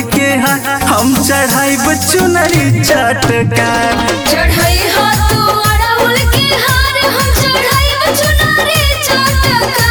के हार हम चढ़ाई चुनरी चटकार चढ़ाई हाथ अड़हुल के हार हम चढ़ाई चुनरी चटका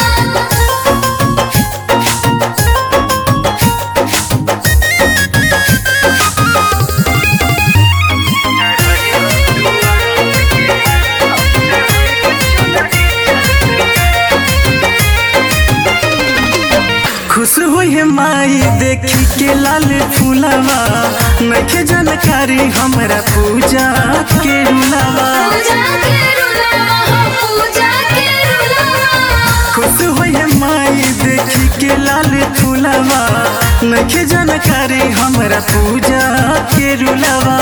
खुश हुई है माई देखी के लाल फूलवा नखे जानकारी हमरा पूजा के रुलावा पूजा के रुलावा हो पूजा के रुलावा खुश हुई है माई देखी के लाल फूलवा नखे जानकारी हमरा पूजा के रुलावा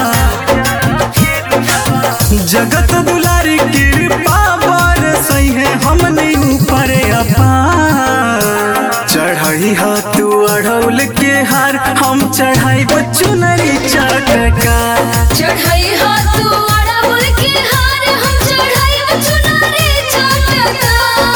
जगत दुलारी कृपा बरसई है हमने ऊपर अपार चढ़ाई हा तू अढ़ौल के हार हम चढ़ाई चुनरी चटका चढ़ाई हाथ अड़हुल के हार हम चढ़ाई चुनरी चटका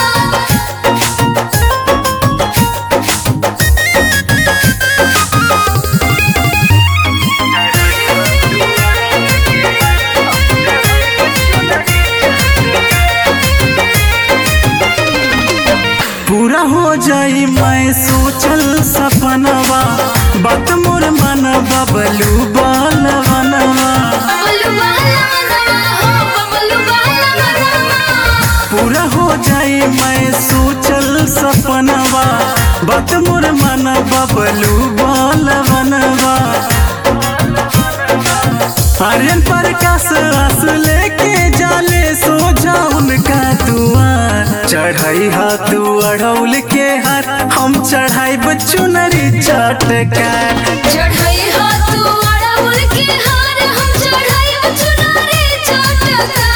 पूरा हो जाई मैं सोचल सपनवा बात मोर मन बबलू बालवनवा बबलू वाला मनवा हो बबलू वाला मनवा पूरा हो जाई मैं सोचल सपनवा बात मोर मन बबलू बालवनवा आर्यन प्रकाश आस लेके जाले सो जाउन का दुआर चढ़ाई हाथ अढ़ौल के हार हम चढ़ाई चुनरी चटकार चढ़ाई हाथ अड़हुल के हार हम चढ़ाई चुनरी चटका